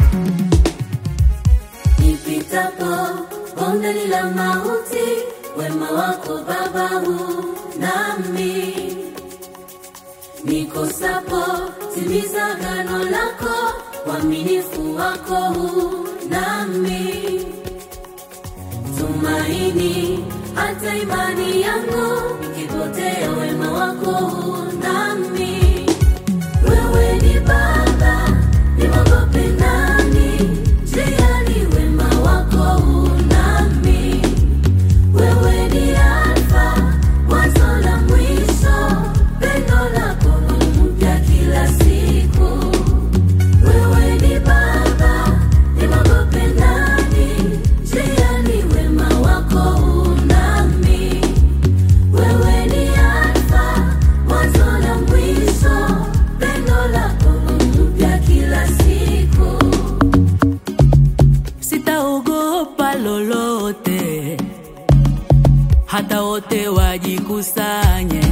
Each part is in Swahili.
Nipitapo bondeni la mauti, wema wako Baba huu nami. Nikosapo timiza agano lako, uaminifu wako huu nami. Tumaini hata imani yangu ikipotea, wema wako huu nami. Wewe ni Baba, nimwogope nani? Njiani wema wako huu nami. Wewe ni Alfa, mwanzo na mwisho, pendo lako ni mpya kila siku. Wewe ni Baba, nimwogope nani? Njiani wema wako huu nami. Wewe ni Alfa, mwanzo na mwisho, pendo lako ni mpya kila siku. sitaogopa lolote, hata wote wajikusanye.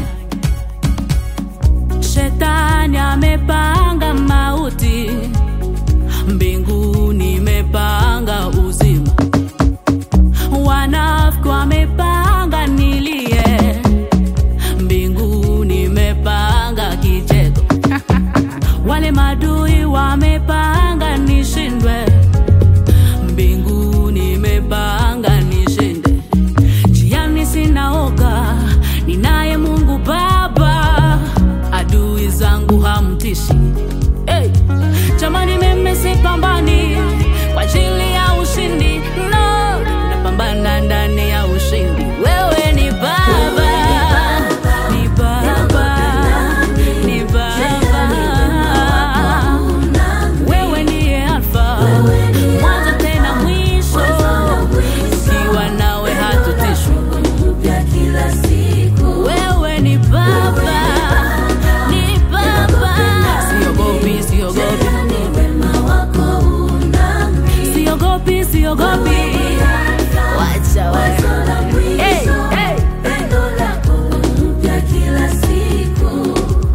Shetani amepanga mauti, mbinguni imepanga uzima. Wanafiki wamepanga nilie, mbinguni imepanga kicheko. Wale madui wamepanga nishindwe mbinguni imepanga nishinde. Njiani sinaoga, ninaye Mungu Baba, adui zangu hamtishi. Hey! Jamani, mimi sipambani kwa ajili ya ushindi, no, napambana ndani ya ushindi. Wewe ni Baba, ni Baba, ni Baba. Wewe ndiye Alfa, mwanzo tena mwisho, ukiwa nawe hatutishwi. mpya kila siku. Wewe ni Baba, ni Baba, siogopi, siogopi, Ni wema wako huu nami. siogopi, siogopi, wacha Wazo wewe. la mwisho, Hey, hey. pendo lako ni mpya kila siku.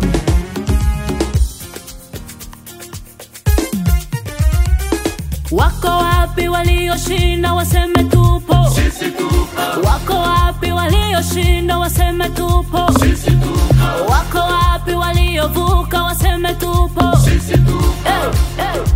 Wako wapi walioshinda waseme tupo? Wako wapi walioshinda waseme tupo? Wako wapi waliovuka waseme tupo? Hey, hey.